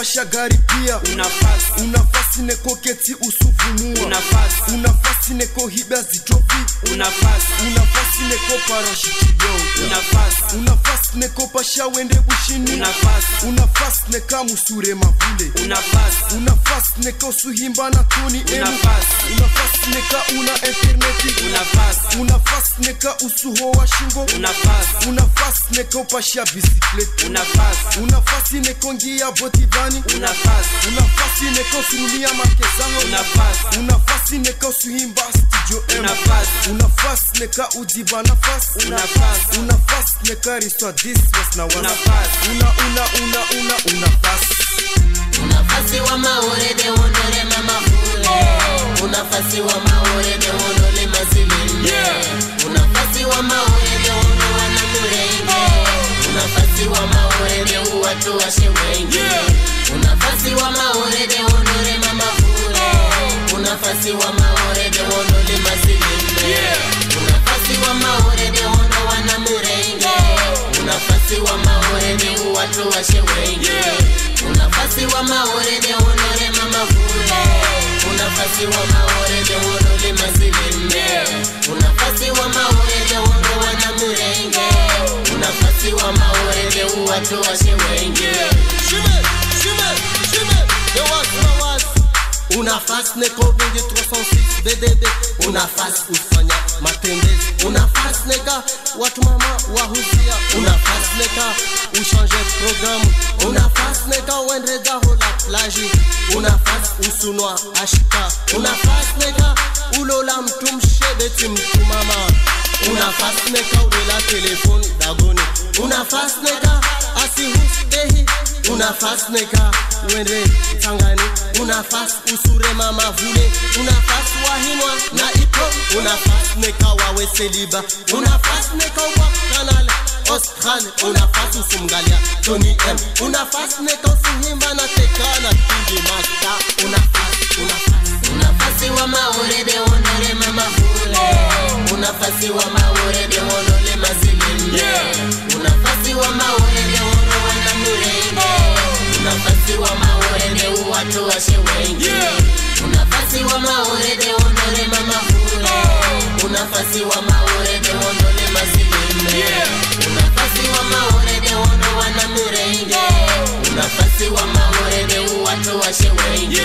pasha gari pia unafasi unafasi neko keti usuvumua unafasi unafasi neko hiba zitrofi unafasi unafasi neko parashitido unafasi unafasi neko pasha wende bushini unafasi unafasi neka musure mavule unafasi unafasi neka usuhimba na toni emu unafasi unafasi neka una interneti unafasi unafasi neka usuho wa shingo unafasi unafasi neka upasha bisikleti unafasi unafasi neko ngia botivani unafasi unafasi neko surulia makezano unafasi unafasi neka usuhimba studio M unafasi unafasi neka udiva nafasi unafasi unafasi neka riswa this was na wana unafasi una una una una unafasi unafasi wa maore de wondole mamafule unafasi wa maore de wondole mazilinde unafasi wa maore de wondo wana murenge unafasi wa maore de uwatu washe wengi unafasi wa maore de wondole mamafule unafasi wa maore de wondole mazilinde unafasi wa maore de wondo wana murenge unafasi wa maore de uwatu washe wengi unafasi wa maore de wondole mamafule unafasi wa maore de wondole mazilinde unafasi wa maore de wondo wana murenge unafasi wa maore de uwatu washe wengi unafasi neko vingi 306 ddb unafasi ufanya matembezi unafasi neka watu mama wahuzia unafasi neka ushange programu unafasi neka wendrega hola plaji unafasi usunwa ashika unafasi neka ulola mtu mshebeti mtu mama unafasi neka ulela telefoni dagoni unafasi neka asihustehi unafasi neka wende tangani unafasi usure mama vule unafasi wahinwa na ipo unafasi neka wawe seliba unafasi neka wa kanal Australia unafasi usumgalia Tony M unafasi neka usuhimba na tekana kingi masta unafasi unafasi unafasi wa maore de wondole mama vule unafasi wa maore de wondole mazilinde unafasi wa maore de wondo wana murenge unafasi wa maore de uwatu washe wengi unafasi wa maore de wondole mama vule unafasi wa maore de wondole mazilinde unafasi wa maore de wondo wana murenge unafasi wa maore de uwatu washe wengi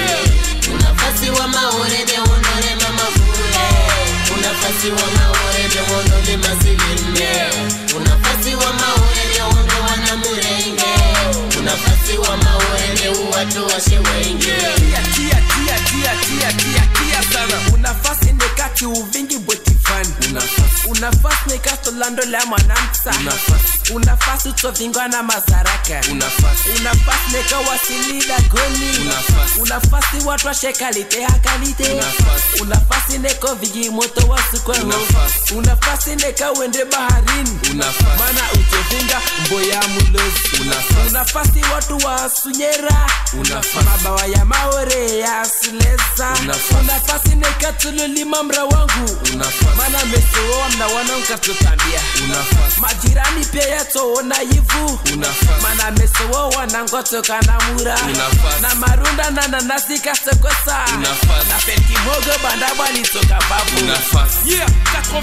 unafasi wa maore de wondole mama vule unafasi wa maore de wondole mazilinde unafasi wa maore de wondo wana murenge unafasi wa maore de uwatu washe wengi tia tia tia tia tia tia tia sana unafasi nekati uvingi bwetifani unafasi unafasi nekastolando la mwanamsa unafasi unafasi utsovingwa na mazaraka unafasi unafasi nekawasilila goni Unafasi. unafasi watu washekalite hakalite Unafasi. unafasi neko vigi moto wasukweho Unafasi. unafasi neka wende baharini unafasi mana utovinga mboya mulozi Unafasi. unafasi watu wasunyera Unafasi. mabawa ya maore ya sileza Unafasi. unafasi nekatululima mra wangu unafasi mana mesowowa mnawana nkatotambia unafasi majirani pia yatoona yivu unafasi mana mesowo wanangotoka na mura Unafasi. na marunda na nanasi kasokosa Unafasi. na penkimogo banda bwalitoka babu unafasi yeah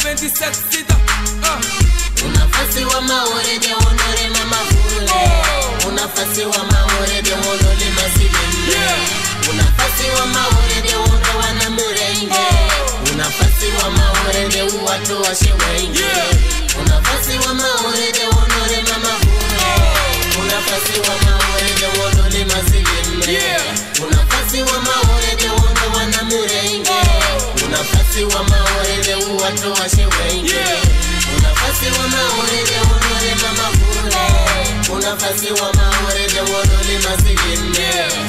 97 sida uh. unafasi wa maore de wondole mama vule unafasi wa maore de wondole mazilinde unafasi wa maore de wondo wana murenge unafasi wa maore de uwatu washe wengi unafasi wa maore de wondole mama vule unafasi wa maore de wondole mazilinde unafasi wa maore de wondo wana murenge unafasi wa maore de uwatu washe wengi unafasi wa maore de wondole mama vule unafasi wa maore de wondole mazilinde